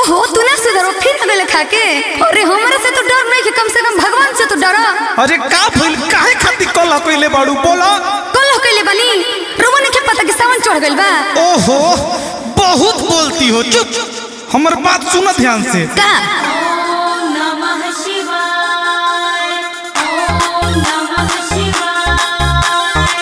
ओहो तू ना सुधरो फिर अगले खाके अरे हमरा से तो डर नहीं कि कम से कम भगवान से तो डरो अरे का भइल काहे खातिर कल कइले बाड़ू बोला कल हो कइले बनी रोवा नहीं के पता कि सावन चढ़ गइल बा ओहो बहुत बोलती हो चुप हमर बात सुन ध्यान से का ॐ नमः शिवाय ॐ नमः शिवाय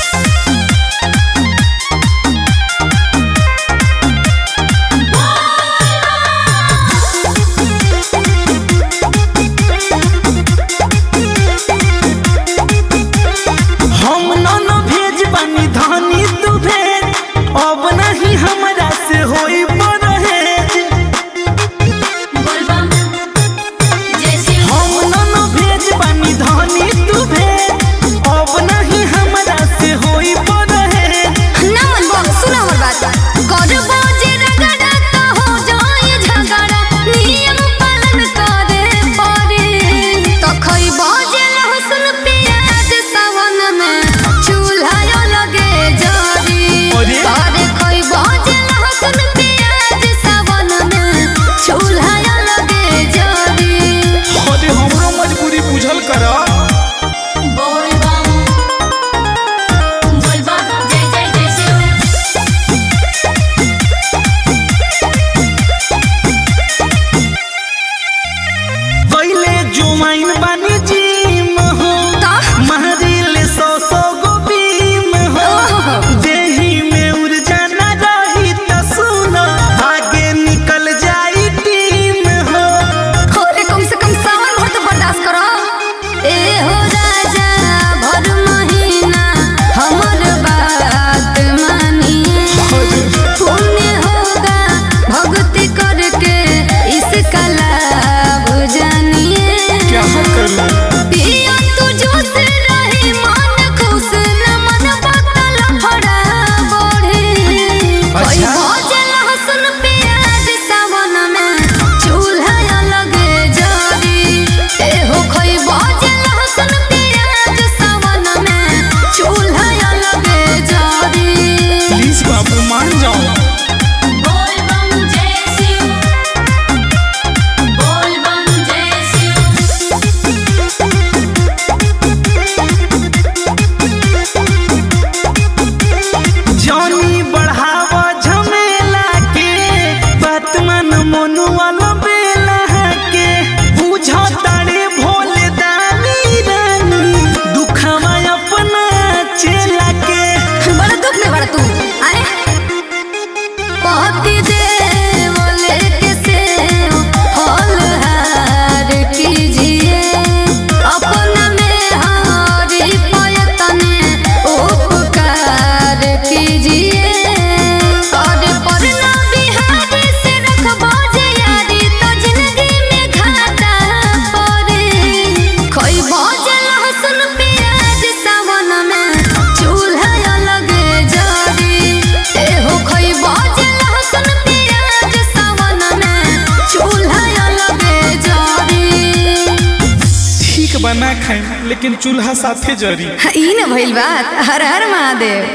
हम नन भेज बानी धानी तू भेज अब नहीं हमरा से होई परहेज बोल बम जय शिव हम नन भेज बानी धानी तू भेज अब नहीं हमरा से होई परहेज ना मन बम सुना हमर बात करबो जे रगड़ा तो हो जाए झगड़ा नियम पालन करे पड़े तो खइबो जे लहसुन प्याज सावन में चूल्हा यो लगे जरी अरे? अरे खइबो जे लहसुन प्याज सावन में चूल्हा यो लगे जरी अरे हमरो मजबूरी बुझल कर बोल बम बोल बम जय जय जय शिव पहले जुमाइन बानी जिम हो का? महरिल सौ सौ गो बीम हो देही में ऊर्जा न रही त सुनो आगे निकल जाई टीम हो अरे कम से कम सावन भर तो बर्दाश्त करो ए हो राजा भर महीना हमर बात मानिए पुण्य होगा भक्ति करके इसका लाभ जानिए क्या कर ले पिया तू जोश रही मन खुश न मन बतल फड़ा बढ़े कोई अच्छा। भोजन लहसुन प्याज सावन में चूल्हा लगे जरी ए हो खोई भोजन लहसुन प्याज सावन में चूल्हा लगे जरी प्लीज बाबू मान जाओ बोल बम जय शिव बोल बम जय शिव जौनी बढ़ाव झमेला के बात मन मनुआ बेला के बुझो तारे भोले दानी रानी दुखवा अपना चेला के बड़ा दुख में बड़ा तू आए पति देव लेके सेव फलहार कीजिए अपना में हरि प्रयत्न उपकार कीजिए और परना बिहारी से रखबो जे यारी तो जिंदगी में घाटा पड़े खइबो जे लहसुन प्याज सावन में चूल्हा लगे जरी एहो खइबो जे लहसुन प्याज सावन में चूल्हा लगे जरी ठीक बना खाई लेकिन चूल्हा साथे जरी ई न भइल बात हर हर महादेव